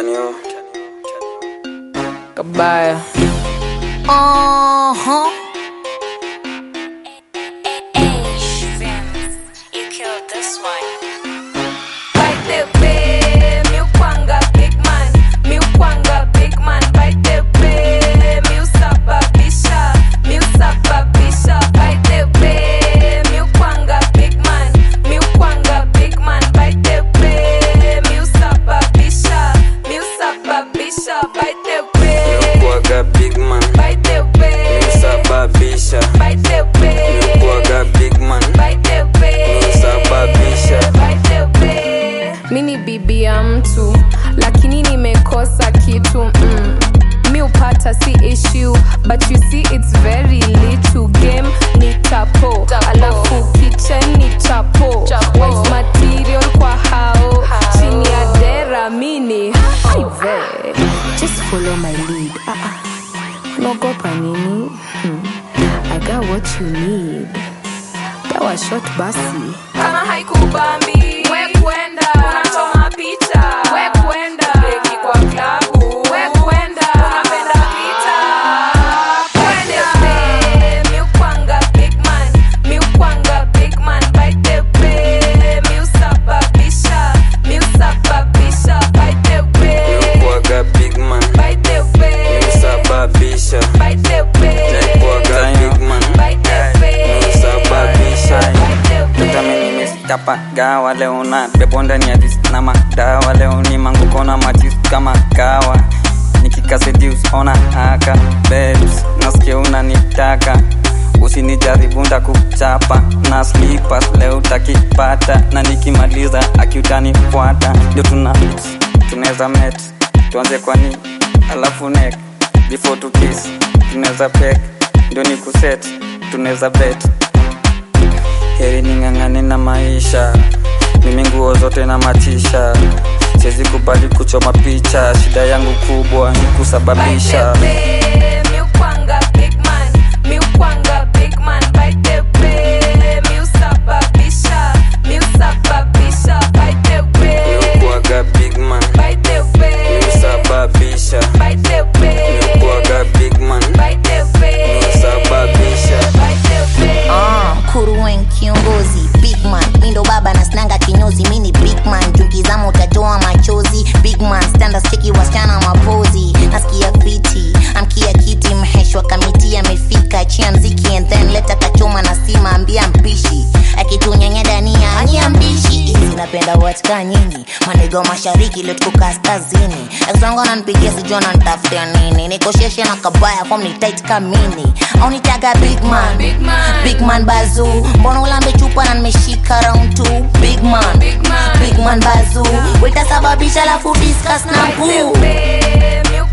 Tanio. Kabaya. Uh-huh. You killed this one. By the way, mi ukwanga big man, mi ukwanga big man. By the way, mi usababisha, mi usababisha. By the way, mi ukwanga big man, mi ukwanga big man. By the way, mi usababisha, mi usababisha. By the way, Kuaga big man. by the way, Sababisha. by the way, Kuaga big man. by the way, Sababisha. by the way. mi ni bibi ya mtu lakini nimekosa kitu mm. mi upata si issue but you see it's very little game ni tapo alafu kitchen ni chapo Wife material kwa hao chini ya dera mini hive just follow my lead ah, ah. unaogopa nini hmm. i got what you need dawa shot basi kama haikubambi we kwenda unachoma picha we kwenda beki kwa klabu we kwenda unapenda pita kwende we mi ukwanga big man mi ukwanga big man by the way mi usababisha mi usababisha by the way Kuaga big man. by the way Sababisha. by the way Kuaga big man. by the way Sababisha. by the Mtami way nimestapa gawa leo na bebo ndani ya dis na madawa leo ni manguko na matis kama kawa nikikasedius ona haka babes nasikia unanitaka usinijaribu ndakuchapa na slippers leo utakipata na nikimaliza akiutanifuata ndio tuna tunaweza met tuanze kwani alafu nek before to kiss tunaweza pek ndio ni kuset tunaweza bet heri ning'ang'ane na maisha mimi nguo zote na matisha siwezi kubali kuchoma picha shida yangu kubwa ni kusababisha By the way, mi ukwanga big man, mi ukwanga big man. By the way, mi usababisha, mi usababisha. By the way, kuaga big man by the way, sababisha by the way, kuaga big man by the way, sababisha by the way. Ah, kuruwen kiongozi big man mindo baba na snanga kinyozi mini big man jukizama utatoa machozi big man standards cheki wasichana mapozi nasikia fiti amkia kiti mheshwa kamiti amefika chia mziki and then leta kachoma na stima ambia mpishi akitunyanya dania ania mbishi hizi napenda watika nyinyi manigo mashariki leo tuko kaskazini akisonga nanpigia sijua nantafutia nini nikosheshe na kabaya fom ni tight kamini au nitaga big man Big man. big man bazu mbona ulambe chupa na nimeshika round two big man Big man. big man bazu wetasababisha lafu discuss na By the poo way, mi